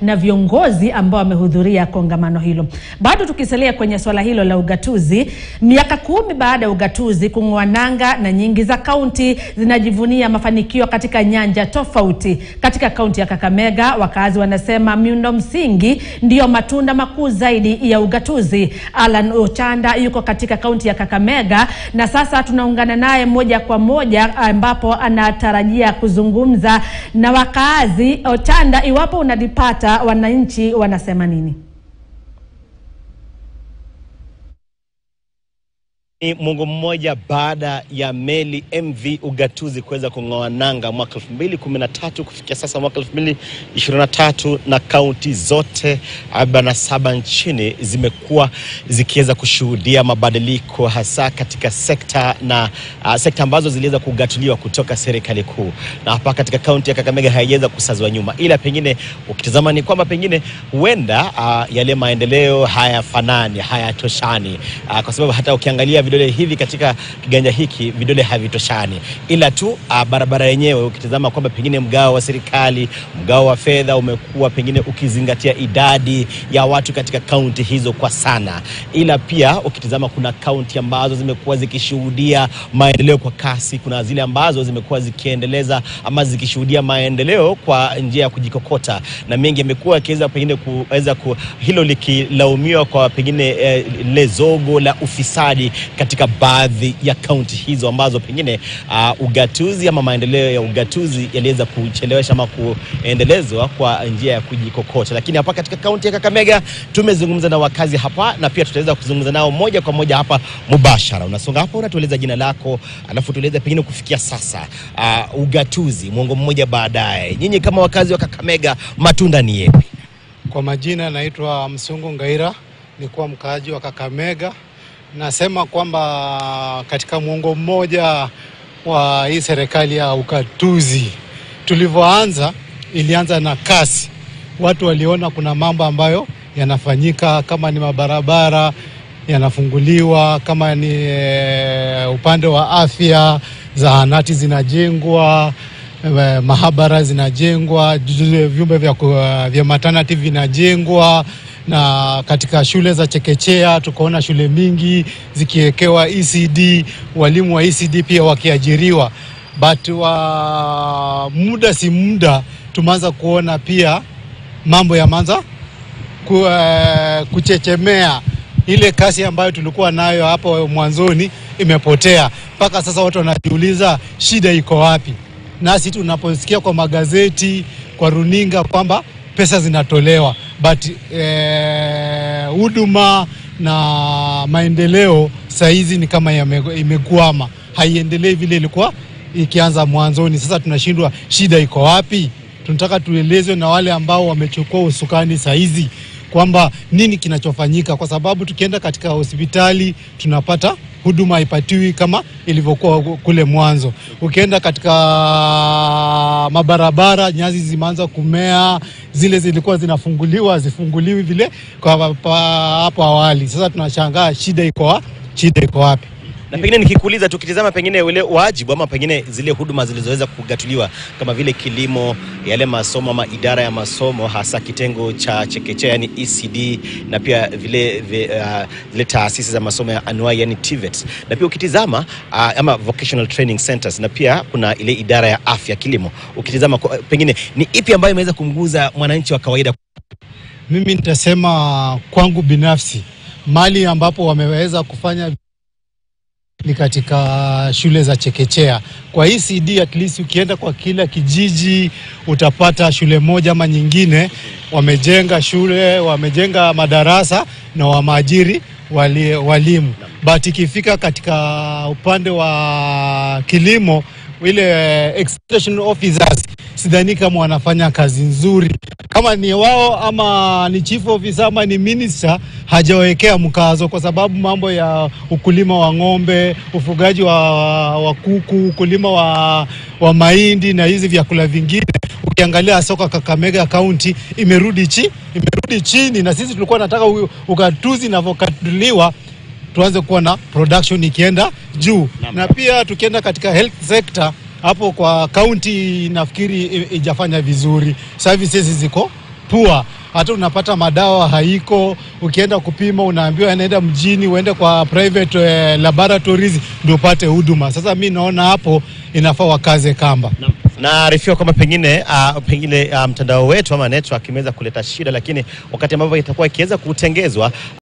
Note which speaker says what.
Speaker 1: na viongozi ambao wamehudhuria kongamano hilo. Bado tukisalia kwenye swala hilo la ugatuzi, miaka kumi baada ya ugatuzi kung'oa nanga na nyingi za kaunti zinajivunia mafanikio katika nyanja tofauti. Katika kaunti ya Kakamega, wakazi wanasema miundo msingi ndiyo matunda makuu zaidi ya ugatuzi. Alan Ochanda yuko katika kaunti ya Kakamega na sasa tunaungana naye moja kwa moja ambapo anatarajia kuzungumza na wakazi. Ochanda, iwapo unalipata, wananchi wanasema nini?
Speaker 2: Ni mwongo mmoja baada ya meli MV Ugatuzi kuweza kung'oa nanga mwaka 2013 kufikia sasa mwaka 2023, na kaunti zote 47 nchini zimekuwa zikiweza kushuhudia mabadiliko hasa katika sekta na uh, sekta ambazo ziliweza kugatuliwa kutoka serikali kuu, na hapa katika kaunti ya Kakamega haijaweza kusazwa nyuma, ila pengine ukitazama ni kwamba pengine huenda uh, yale maendeleo hayafanani, hayatoshani uh, kwa sababu hata ukiangalia vidole hivi katika kiganja hiki vidole havitoshani, ila tu uh, barabara yenyewe ukitazama kwamba pengine mgao wa serikali, mgao wa fedha umekuwa pengine ukizingatia idadi ya watu katika kaunti hizo kwa sana, ila pia ukitazama kuna kaunti ambazo zimekuwa zikishuhudia maendeleo kwa kasi, kuna zile ambazo zimekuwa zikiendeleza ama zikishuhudia maendeleo kwa njia ya kujikokota, na mengi yamekuwa yakiweza pengine kuweza ku, hilo likilaumiwa kwa pengine eh, lile zogo la ufisadi katika baadhi ya kaunti hizo ambazo pengine uh, ugatuzi ama maendeleo ya ugatuzi yaliweza kuchelewesha ama kuendelezwa kwa njia ya kujikokota. Lakini hapa katika kaunti ya Kakamega tumezungumza na wakazi hapa na pia tutaweza kuzungumza nao moja kwa moja hapa mubashara. Unasonga hapa, unatueleza jina lako, alafu tueleza pengine kufikia sasa uh, ugatuzi mwongo mmoja baadaye, nyinyi kama wakazi wa Kakamega, matunda ni yepi?
Speaker 3: Kwa majina naitwa Msungu Ngaira, nikuwa mkaaji wa Kakamega. Nasema kwamba katika mwongo mmoja wa hii serikali ya ugatuzi tulivyoanza, ilianza na kasi. Watu waliona kuna mambo ambayo yanafanyika, kama ni mabarabara yanafunguliwa, kama ni e, upande wa afya, zahanati zinajengwa, e, mahabara zinajengwa, vyumba vya, vya maternity vinajengwa na katika shule za chekechea tukaona shule mingi zikiwekewa ECD, walimu wa ECD pia wakiajiriwa, but wa muda si muda tumeanza kuona pia mambo yameanza ku, uh, kuchechemea. Ile kasi ambayo tulikuwa nayo hapo mwanzoni imepotea, mpaka sasa watu wanajiuliza shida iko wapi? Nasi tunaposikia kwa magazeti, kwa runinga kwamba pesa zinatolewa but huduma eh, na maendeleo sahizi ni kama imekwama, haiendelei vile ilikuwa ikianza mwanzoni. Sasa tunashindwa shida iko wapi? Tunataka tuelezwe na wale ambao wamechukua usukani sahizi kwamba nini kinachofanyika, kwa sababu tukienda katika hospitali tunapata huduma haipatiwi kama ilivyokuwa kule mwanzo. Ukienda katika mabarabara, nyasi zimeanza kumea, zile zilikuwa zinafunguliwa hazifunguliwi vile kwa hapo awali. Sasa tunashangaa shida iko shida iko wapi?
Speaker 2: na pengine nikikuuliza, tukitizama pengine ule wajibu ama pengine zile huduma zilizoweza kugatuliwa kama vile kilimo, yale masomo ama idara ya masomo, hasa kitengo cha chekechea yani ECD, na pia vile vile, uh, vile taasisi za masomo ya anuai yani TVET, na pia ukitizama uh, ama vocational training centers, na pia kuna ile idara ya afya kilimo. Ukitizama pengine ni ipi ambayo imeweza kumguza mwananchi wa kawaida?
Speaker 3: Mimi nitasema kwangu binafsi, mali ambapo wameweza kufanya ni katika shule za chekechea. Kwa ECD at least ukienda kwa kila kijiji utapata shule moja ama nyingine, wamejenga shule, wamejenga madarasa na wameajiri wali, walimu. But ikifika katika upande wa kilimo, ile extension officers sidhani kama wanafanya kazi nzuri, kama ni wao ama ni chief officer ama ni minister, hajawekea mkazo, kwa sababu mambo ya ukulima wa ng'ombe, ufugaji wa, wa kuku, ukulima wa, wa mahindi na hizi vyakula vingine, ukiangalia soka Kakamega County imerudi chi imerudi chini, na sisi tulikuwa nataka ugatuzi inavyokatuliwa tuanze kuwa na production ikienda juu na, na pia tukienda katika health sector hapo kwa kaunti nafikiri ijafanya vizuri, services ziko poor. Hata unapata madawa haiko, ukienda kupima unaambiwa anaenda mjini, uende kwa private eh, laboratories ndio upate huduma. Sasa mi naona hapo inafaa wakaze kamba.
Speaker 2: Naarifiwa kwamba pengine uh, pengine uh, mtandao wetu ama network imeweza kuleta shida, lakini wakati ambapo itakuwa ikiweza kutengezwa